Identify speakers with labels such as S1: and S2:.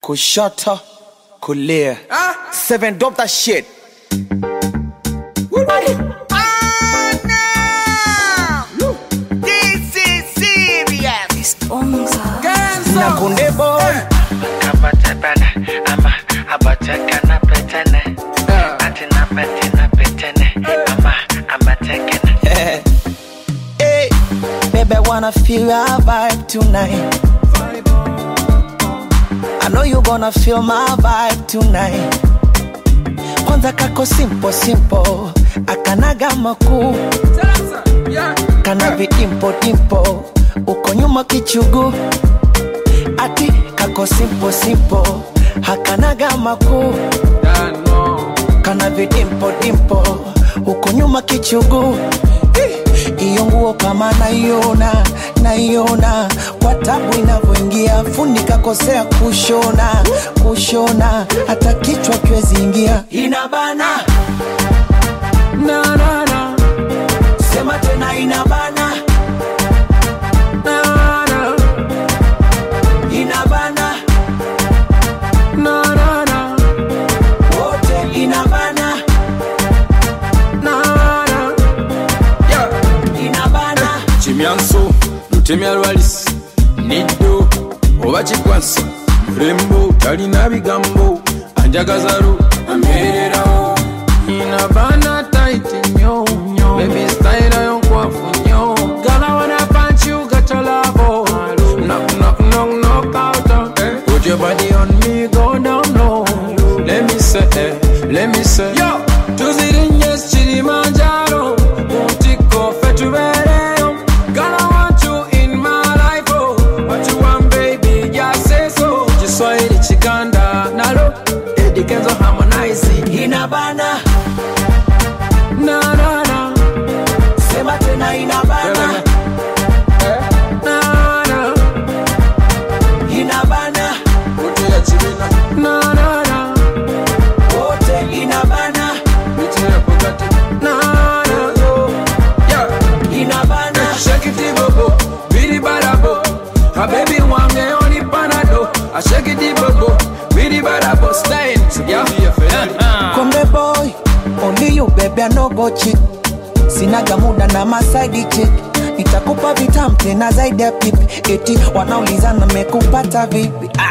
S1: kushoto kulia seven drop that shit
S2: This is serious.
S1: na kunde boy
S3: Kabatepele, ama abatekene petene. Atina petina petene, ama amatekene.
S1: hey, baby I wanna feel our vibe tonight I know you gonna feel my vibe tonight kwanza kako simple simple akanaga makuu kana vidimpo dimpo uko nyuma kichugu ati kako simple simple hakanaga makuu kana vidimpo dimpo uko nyuma kichugu Eh, iyo nguo kama naiona naiona kwa tabu inavyoingia fundi kakosea kushona kushona hata kichwa kiwezi ingia inabana
S4: na na na
S1: sema tena inabana
S4: na na
S1: inabana
S4: na na na
S1: wote inabana
S4: na na
S1: inabana
S4: kimyanso lutemya lwalisi niddo oba kikwansa mulembo talina bigambo anjagazalu amererawo inabana taiti nyo bebi style yo nkwafu nyo gala wana punch you got your love knock knock knock knock out put your body on me go down low let me say eh, let me say yo tuzirinye kilimanjaro mutiko fe tubereyo Gonna want you in my life, oh. What you want, baby, just say so. Kiswahili chiganda nalo Eddie Kenzo harmonize
S1: inabana
S4: na na na
S1: sema tena inabana
S4: na na
S1: inabana
S4: Wote ya chibina na na na
S1: wote inabana
S4: Biti ya Bugatti na na yeah
S1: inabana
S4: Shake it bobo bidi barabo A baby wange oni panado I shake it bobo bidi barabo style yeah yeah
S1: Konde boy, only you baby I no go cheat. Sinaga muda na masaidi chick. Nitakupa vitam tena zaidi ya pipi. Eti wanauliza na mekupata vipi? Ah,